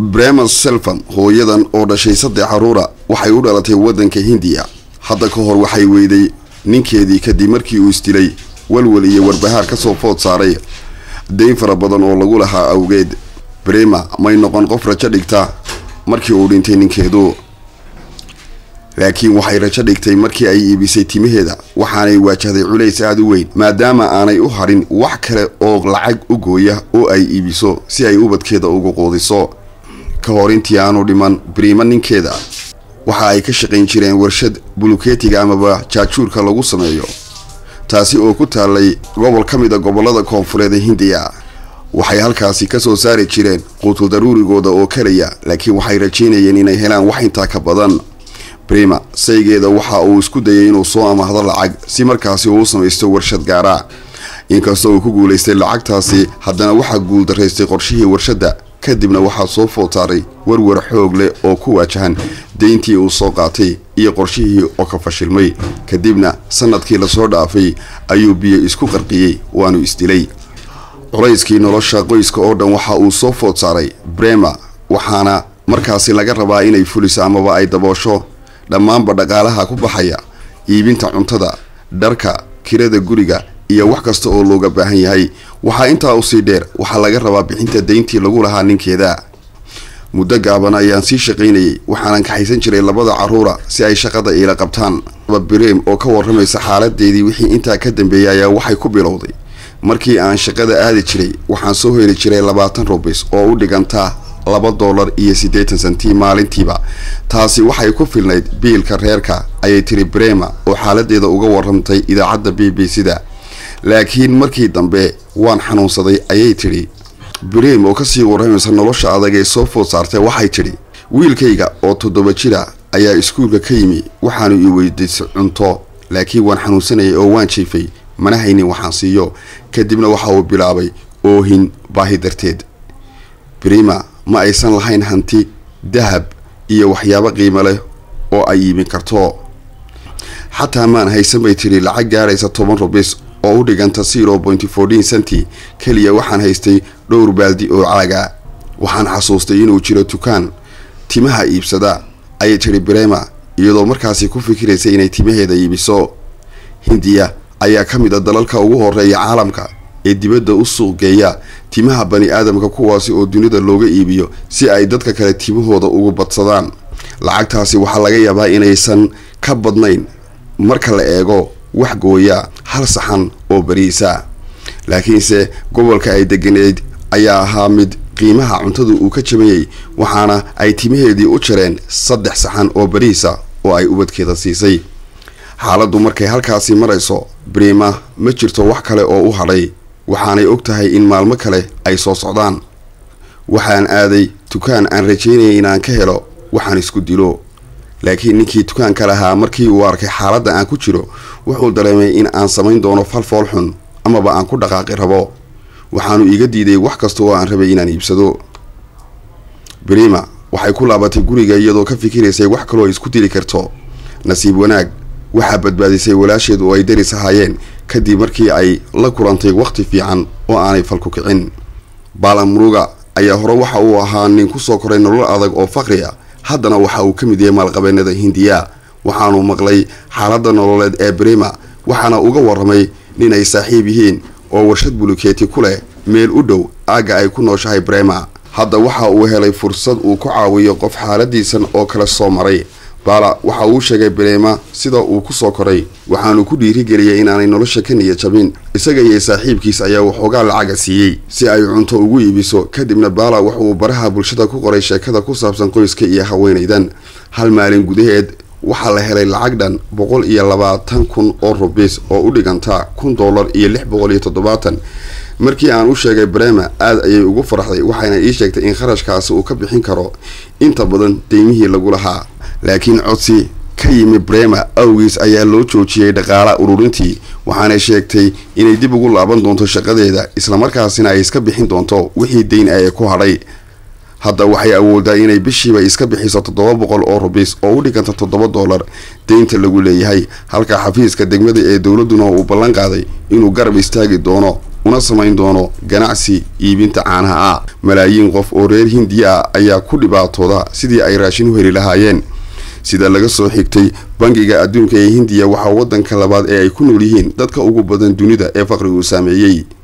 brema selvan hooyadan oo dhashay saddex caruura waxay u dhalatay waddanka hindiya hadda ka hor waxay weyday ninkeedii kadib markii uu isdilay walwal iyo warbahaar kasoo food saaray dayn fara badan oo lagu lahaa awgeed brema may noqon qof rajo dhigta markii uu dhintay ninkeedu laakiin waxay rajo dhigtay markii ay iibisay timaheeda waxaanay waajahday culays aada u weyn maadaama aanay u harin wax kale oo lacag u gooya oo ay iibiso si ay ubadkeeda ugu quudiso ka hor intii aanu dhiman brima ninkeeda waxa ay ka shaqayn jireen warshad buluketiga amaba jaajuurka lagu sameeyo taasi oo ku taalay gobol ka mid a gobolada koonfureed ee hindiya waxay halkaasi kasoo saari jireen quutul daruurigooda oo kalaya laakiin waxay rajeynayeen inay helaan wax intaa ka badan brima saygeeda waxa uu isku dayay inuu soo amaahdo lacag si markaasi uu u samaysto warshad gaara inkastoo uu ku guulaystay lacagtaasi haddana waxaa guuldaraystay qorshihii warshadda kadibna waxaa soo food saaray warwar xoog leh oo ku waajahan deyntii uu soo qaatay iyo qorshihii oo ka fashilmay kadibna sanadkii lasoo dhaafay ayuu biyo isku qarqiyey waanu isdilay culayskii nolosha qoyska oo dhan waxa uu soo food saaray brema waxaana markaasi laga rabaa inay fuliso amaba ay daboosho dhammaanba dhaqaalaha ku baxaya iibinta cuntada dharka kirada guriga iyo wax kasta oo looga baahan yahay waxaa intaa usii dheer waxaa laga rabaa bixinta deyntii lagu lahaa ninkeeda muddo gaaban ayaan sii shaqaynayay waxaanan kaxaysan jiray labada caruura si ay shaqada iila qabtaan brem oo ka waramaysa xaaladeedii wixii intaa ka dambeeyay ayaa waxay ku bilowday markii aan shaqada aadi jiray waxaan soo heli jiray labaatan rubis oo u dhigantaa laba dollar iyo siddeetan sentii maalintiiba taasi waxay ku filnayd biilka reerka ayay tiri brema oo xaaladeeda uga warramtay idaacadda b b c da laakiin markii dambe waan xanuunsaday ayay tidhi brem oo kasii warramaysa nolosha adag ee soo food saartay waxay tidhi wiilkayga oo toddoba jira ayaa iskuulka ka yimi waxaanu i weydiisay cunto laakiin waan xanuunsanayay oo waan jiifay mana haynin waxaan siiyo kadibna waxa uu bilaabay oohin baahi darteed brima ma aysan lahayn hanti dahab iyo waxyaabo qiimo leh oo ay iibin karto xataa maan haysan bay tidhi lacag gaaraysa toban rubis oo u dhiganta zero pointy fourteen centi keliya waxaan haystay dhowr baaldi oo caaga waxaan xasuustay inuu jiro dukaan timaha iibsada ayay tidhi brema iyadoo markaasi ku fikiraysa inay timaheeda iibiso hindiya ayaa ka mid a dalalka ugu horeeya caalamka ee dibadda u suuqgeeya timaha bani aadamka kuwaasi oo dunida looga iibiyo si ay dadka kale timahooda ugu badsadaan lacagtaasi waxaa laga yaabaa inaysan ka badnayn marka la eego wax gooya hal saxan oo bariisa laakiinse gobolka ay deganeyd ayaa ahaa mid qiimaha cuntada uu ka jabanyay waxaana ay timaheedii u jareen saddex saxan oo bariisa oo ay ubadkeeda siisay xaaladdu markay halkaasi marayso brima ma jirto wax kale oo u hadhay waxaanay og tahay in maalmo kale ay soo socdaan waxaan aaday dukaan aan rajaynayay inaan ka helo waxaan isku dilo laakiin ninkii dukaanka lahaa markii uu arkay xaaladda aan ku jiro wuxuu dareemay in aan samayn doono falfool xun amaba aan ku dhaqaaqi rabo waxaanu iga diiday wax kasta oo aan rabay inaan iibsado brima waxay ku laabatay guriga iyadoo ka fikiraysay wax kaloo ay isku dili karto nasiib wanaag waxaa badbaadisay walaasheed oo ay daris ahaayeen kadib markii ay la kulantay wakhti fiican oo aanay falku kicin baalamuruga ayaa hore waxa uu ahaa nin kusoo koray nolol adag oo faqri a haddana waxa uu ka mid yahay maalqabeenada hindiya waxaanu maqlay xaaladda nololeed ee brima waxaana uga warramay nin ay saaxiib yihiin oo warshad buluketi ku leh meel u dhow aagga ay ku nooshahay brema hadda waxa uu helay fursad uu ku caawiyo qof xaaladiisan oo kale soo maray baala waxa uu sheegay brema sida uu ku soo koray waxaanu ku dhiirigeliyay inaanay nolosha ka niya jabin isaga iyo saaxiibkiis ayaa waxoogaa lacaga siiyey si ay cunto ugu iibiso kadibna baala wuxuu baraha bulshada ku qoray sheekada ku saabsan qoyska iyo haweenaydan hal maalin gudaheed waxaa la helay lacag dhan boqol iyo labaatan kun oo rubis oo u dhiganta kun dollar iyo lix boqol iyo toddobaatan markii aan u sheegay brema aada ayay ugu faraxday waxayna ii sheegtay in kharashkaasi uu ka bixin karo inta badan deymihii lagu lahaa laakiin codsi ka yimi brema awgiis ayaa loo joojiyey dhaqaala ururintii waxaanay sheegtay inay dib ugu laaban doonto shaqadeeda islamarkaasina ay iska bixin doonto wixii deyn ay ku hadhay hadda waxay awoodaa inay bishiiba iska bixiso toddoba boqol oo rubis oo u dhiganta toddoba dollar deynta lagu leeyahay halka xafiiska degmada ee dowladuna uu ballan qaaday inuu garab istaagi doono una samayn doono ganacsi iibinta caanaha ah malaayiin qof oo reer hindiya ah ayaa ku dhibaatooda sidii ay raashin u heli lahaayeen sida laga soo xigtay bangiga adduunka ee hindiya waxaa waddanka labaad ee ay ku nool yihiin dadka ugu badan dunida ee faqrigu saameeyey